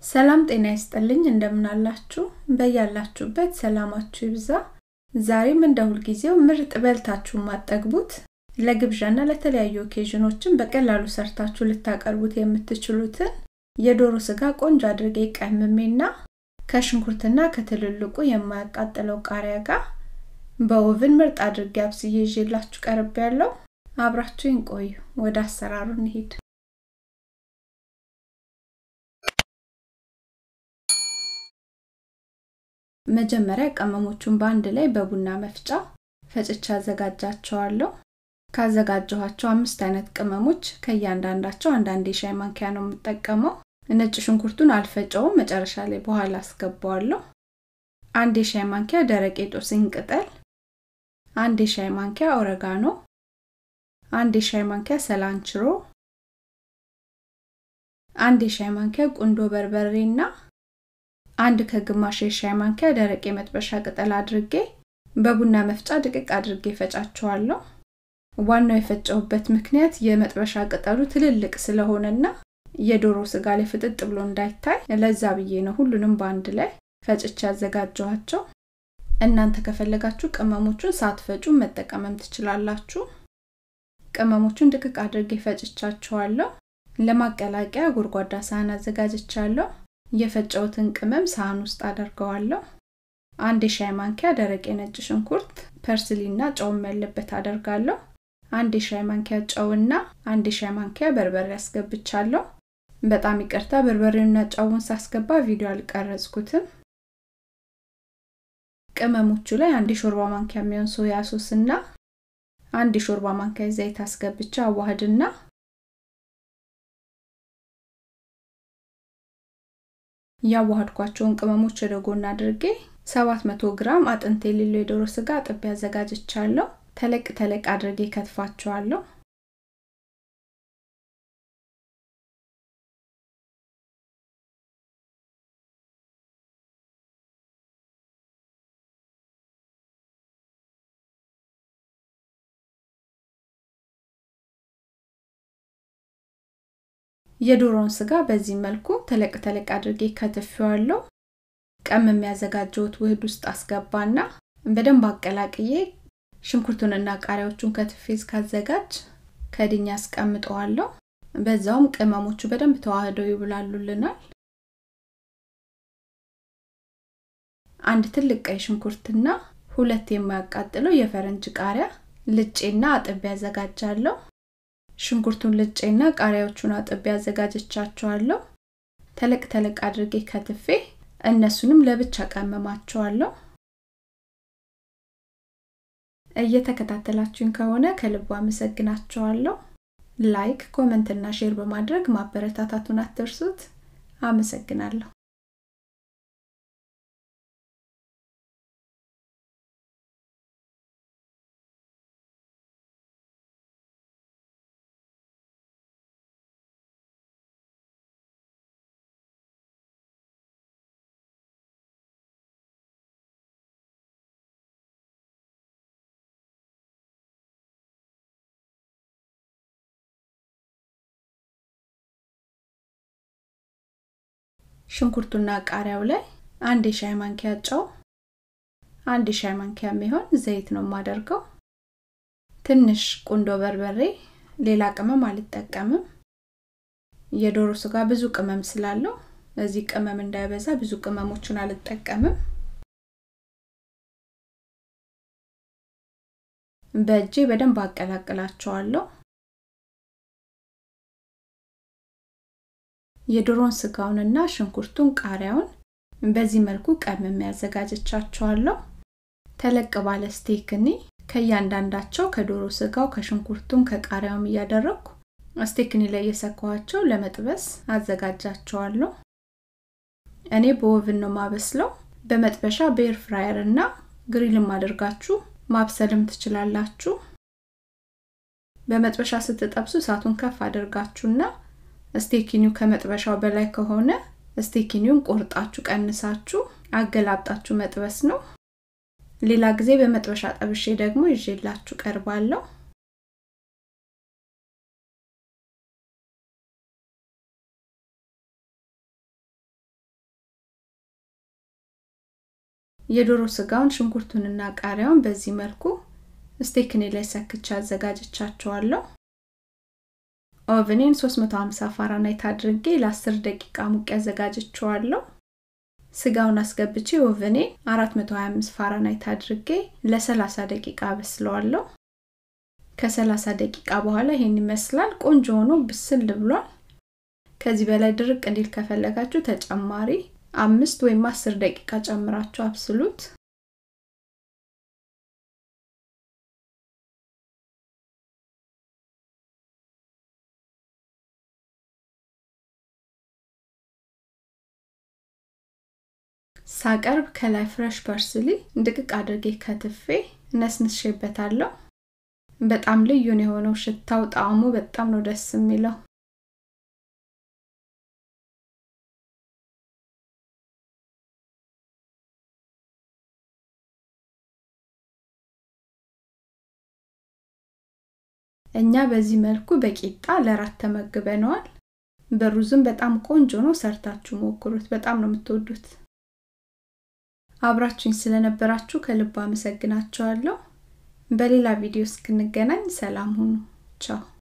ሰላም ጤና ይስጥልኝ እንደምናላችሁ በያላችሁበት ሰላማችሁ ይብዛ ዛሬም እንደ ሁልጊዜው ምርጥ በልታችሁ ማጠግቡት ለግብዣና ለተለያዩ ኦኬዥኖችን በቀላሉ ሰርታችሁ ልታቀርቡት የምትችሉትን የዶሮ ስጋ ቆንጆ አድርጌ ቀምሜና ከሽንኩርትና ከትልልቁ የማያቃጥለው ቃሪያ ጋር በኦቭን ምርጥ አድርጌ አብስዬ ይዤላችሁ ቀርብ ያለው አብራችሁኝ ቆዩ ወደ አሰራሩ እንሂድ መጀመሪያ ቅመሞቹን በአንድ ላይ በቡና መፍጫ ፈጭቻ አዘጋጃቸዋለሁ ካዘጋጀኋቸው አምስት አይነት ቅመሞች ከእያንዳንዳቸው አንዳንድ የሻይ ማንኪያ ነው የምጠቀመው ነጭ ሽንኩርቱን አልፈጨውም መጨረሻ ላይ በኋላ አስገባዋለሁ አንድ የሻይ ማንኪያ ደረቅ የጦስኝ ቅጠል አንድ የሻይ ማንኪያ ኦረጋኖ አንድ የሻይ ማንኪያ ሰላንችሮ አንድ የሻይ ማንኪያ ቁንዶ በርበሬና አንድ ከግማሽ የሻይ ማንኪያ ደረቅ የመጥበሻ ቅጠል አድርጌ በቡና መፍጫ ድቅቅ አድርጌ ፈጫቸዋለሁ ዋናው የፈጨውበት ምክንያት የመጥበሻ ቅጠሉ ትልልቅ ስለሆነና የዶሮ ስጋ ላይ ፍጥጥ ብሎ እንዳይታይ ለዛ ብዬ ነው ሁሉንም በአንድ ላይ ፈጭቼ ያዘጋጀኋቸው እናንተ ከፈለጋችሁ ቅመሞቹን ሳትፈጩ መጠቀምም ትችላላችሁ ቅመሞቹን ድቅቅ አድርጌ ፈጭቻቸዋለሁ ለማቀላቀያ ጎድጓዳ ሳህን አዘጋጅቻለሁ የፈጨውትን ቅመም ሳህን ውስጥ አደርገዋለሁ አንድ የሻይ ማንኪያ ደረቅ የነጭ ሽንኩርት ፐርስሊና ጨውም ያለበት አደርጋለሁ አንድ የሻይ ማንኪያ ጨውና አንድ የሻይ ማንኪያ በርበሬ ያስገብቻለሁ በጣም ይቅርታ በርበሬውና ጨውን ሳስገባ ቪዲዮ አልቀረጽኩትም ቅመሞቹ ላይ አንድ የሾርባ ማንኪያ የሚሆን ሶያ ሶስ እና አንድ የሾርባ ማንኪያ ዘይት አስገብቻ አዋህድና ያዋሃድኳቸውን ቅመሞች ወደ ጎን አድርጌ 700 ግራም አጥንት የሌለው የዶሮ ስጋ ጥቤ አዘጋጅቻለሁ ተለቅ ተለቅ አድርጌ ከትፋቸዋለሁ የዶሮን ስጋ በዚህ መልኩ ተለቅ ተለቅ አድርጌ ከትፌዋለሁ ቀም የሚያዘጋጀውት ውህድ ውስጥ አስገባና በደንብ አቀላቅዬ ሽንኩርቱንና ቃሪያዎቹን ከትፌ እስካዘጋጅ ከድኛ አስቀምጠዋለሁ በዛውም ቅመሞቹ በደንብ ተዋህደው ይብላሉልናል አንድ ትልቅ ቀይ ሽንኩርትና ሁለት የማያቃጥለው የፈረንጅ ቃሪያ ልጬና አጥቤ ያዘጋጃለሁ ሽንኩርቱን ልጬና ቃሪያዎቹን አጥቤ አዘጋጀቻቸዋለሁ ተለቅ ተለቅ አድርጌ ከትፌ እነሱንም ለብቻ ቀመማቸዋለሁ እየተከታተላችሁኝ ከሆነ ከልቡ አመሰግናቸዋለሁ ላይክ ኮመንትና ሼር በማድረግ ማበረታታቱን አትርሱት አመሰግናለሁ ሽንኩርቱና ቃሪያው ላይ አንድ የሻይ ማንኪያ ጨው አንድ የሻይ ማንኪያ የሚሆን ዘይት ነው የማደርገው ትንሽ ቁንዶ በርበሬ ሌላ ቅመም አልጠቀምም የዶሮ ስጋ ብዙ ቅመም ስላለው እዚህ ቅመም እንዳይበዛ ብዙ ቅመሞችን አልጠቀምም በእጄ በደንብ አቀላቅላቸዋለሁ የዶሮን ስጋውንና ሽንኩርቱን ቃሪያውን በዚህ መልኩ ቀምም ያዘጋጀቻቸዋለሁ ተለቅ ባለ ስቴክኒ ከእያንዳንዳቸው ከዶሮ ስጋው ከሽንኩርቱም ከቃሪያውም እያደረግኩ ስቴክኒ ላይ የሰኳቸው ለመጥበስ አዘጋጃቸዋለሁ እኔ በኦቭን ነው ማበስለው በመጥበሻ በኤር ፍራየር እና ግሪልም አድርጋችሁ ማብሰልም ትችላላችሁ በመጥበሻ ስትጠብሱ እሳቱን ከፍ አድርጋችሁና ስቴኪኒው ከመጥበሻው በላይ ከሆነ ስቴኪኒውን ቆርጣችሁ ቀንሳችሁ አገላብጣችሁ መጥበስ ነው ሌላ ጊዜ በመጥበሻ ጠብሼ ደግሞ ይዤላችሁ ቀርባለሁ የዶሮ ስጋውን ሽንኩርቱንና ቃሪያውን በዚህ መልኩ ስቴክኔ ላይ ሰክቻ አዘጋጅቻቸዋለሁ። ኦቨኔን 350 ፋራናይት አድርጌ ለ10 ደቂቃ ሙቅ ያዘጋጅቸዋለሁ። ስጋውን አስገብቼ ኦቨኔን 425 ፋራናይት አድርጌ ለ30 ደቂቃ አበስለዋለሁ። ከ30 ደቂቃ በኋላ ይሄን ይመስላል። ቆንጆ ሆኖ ብስል ብሏል። ከዚህ በላይ ድርቅ እንዲል ከፈለጋችሁ ተጨማሪ አምስት ወይም አስር ደቂቃ ጨምራችሁ አብስሉት። ሳቀርብ ከላይ ፍረሽ ፐርስሊ ድቅቅ አድርጌ ከትፌ ነስንሼበታለሁ። በጣም ልዩ ነው የሆነው ሽታው፣ ጣዕሙ በጣም ነው ደስ የሚለው። እኛ በዚህ መልኩ በቂጣ ለራት ተመግበነዋል። በሩዝም በጣም ቆንጆ ነው። ሰርታችሁ ሞክሩት። በጣም ነው የምትወዱት። አብራችሁኝ ስለነበራችሁ ከልብ አመሰግናችኋለሁ። በሌላ ቪዲዮ እስክንገናኝ ሰላም ሁኑ። ቻው